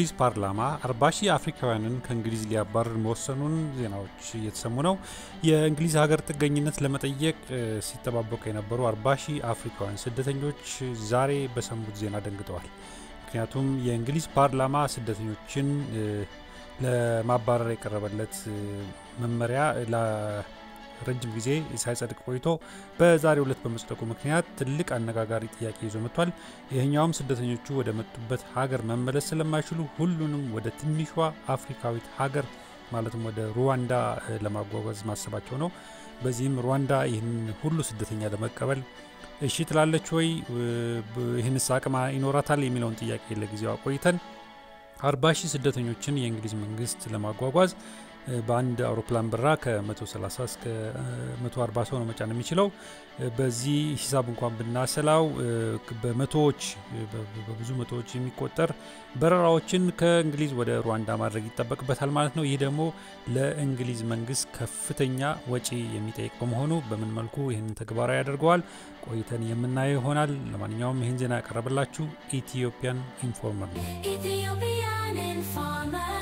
የእንግሊዝ ፓርላማ አርባ ሺህ አፍሪካውያንን ከእንግሊዝ ሊያባርር መወሰኑን ዜናዎች እየተሰሙ ነው። የእንግሊዝ ሀገር ጥገኝነት ለመጠየቅ ሲጠባበቁ የነበሩ አርባ ሺህ አፍሪካውያን ስደተኞች ዛሬ በሰሙት ዜና ደንግጠዋል። ምክንያቱም የእንግሊዝ ፓርላማ ስደተኞችን ለማባረር የቀረበለት መመሪያ ረጅም ጊዜ ሳይጸድቅ ቆይቶ በዛሬው ዕለት በመጽደቁ ምክንያት ትልቅ አነጋጋሪ ጥያቄ ይዞ መጥቷል። ይህኛውም ስደተኞቹ ወደ መጡበት ሀገር መመለስ ስለማይችሉ ሁሉንም ወደ ትንሿ አፍሪካዊት ሀገር ማለትም ወደ ሩዋንዳ ለማጓጓዝ ማሰባቸው ነው። በዚህም ሩዋንዳ ይህን ሁሉ ስደተኛ ለመቀበል እሺ ትላለች ወይ፣ ይህንስ አቅም ይኖራታል የሚለውን ጥያቄ ለጊዜው አቆይተን አርባ ሺህ ስደተኞችን የእንግሊዝ መንግስት ለማጓጓዝ በአንድ አውሮፕላን በራ ከ130 እስከ 140 ሰው ነው መጫን የሚችለው። በዚህ ሂሳብ እንኳን ብናሰላው በመቶዎች በብዙ መቶዎች የሚቆጠር በረራዎችን ከእንግሊዝ ወደ ሩዋንዳ ማድረግ ይጠበቅበታል ማለት ነው። ይህ ደግሞ ለእንግሊዝ መንግስት ከፍተኛ ወጪ የሚጠይቅ በመሆኑ በምን መልኩ ይህንን ተግባራዊ ያደርገዋል ቆይተን የምናየው ይሆናል። ለማንኛውም ይህን ዜና ያቀረበላችሁ ኢትዮጵያን ኢንፎርመር ነው።